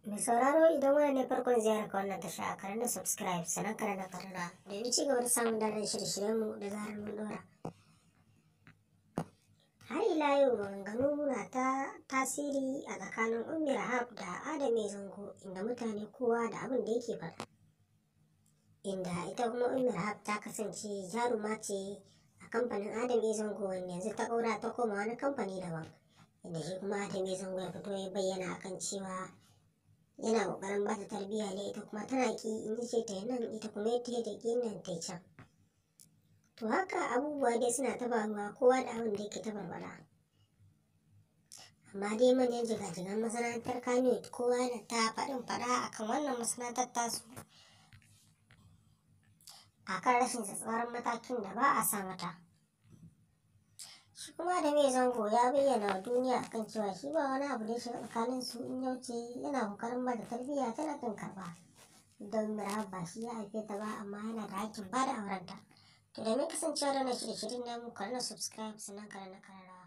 Mai sauraro idan wani ne farkon ziyarar ka wannan tasha a karan da subscribe sannan karan da karara domin ci gaba da samun dalar shirye mu da zarar mun dora. Har ila yau maganganu na ta tasiri a tsakanin Ummi Rahab da Adame Zango inda mutane kowa da abin da yake faɗa. Inda ita kuma Ummi Rahab ta kasance jaruma ce a kamfanin Adame Zango wanda yanzu ta ƙaura ta koma wani kamfani daban. Inda shi kuma Adame Zango ya fito ya bayyana akan cewa yana kokarin ba ta tarbiyya ne ita kuma tana ki in ji ce ta nan ita kuma ita ta ki nan ta can to haka abubuwa dai suna ta faruwa kowa da abin da yake ta barbara amma dai manyan jigajigan masana'antar kano kowa da ta faɗin faɗa akan wannan masana'antar tasu akan rashin tsatsarin matakin da ba a sa mata shi kuma da mai zango ya bayyana wa duniya akan cewa shi ba wani abu da ya shiga tsakanin su in ya wuce yana kokarin ba da tarbiyya tana kan karba don mira ba shi ya haife ta ba amma yana da hakkin ba da aurenta to da mai kasancewa da na shirye-shiryen namu kar na subscribe sannan kar na karara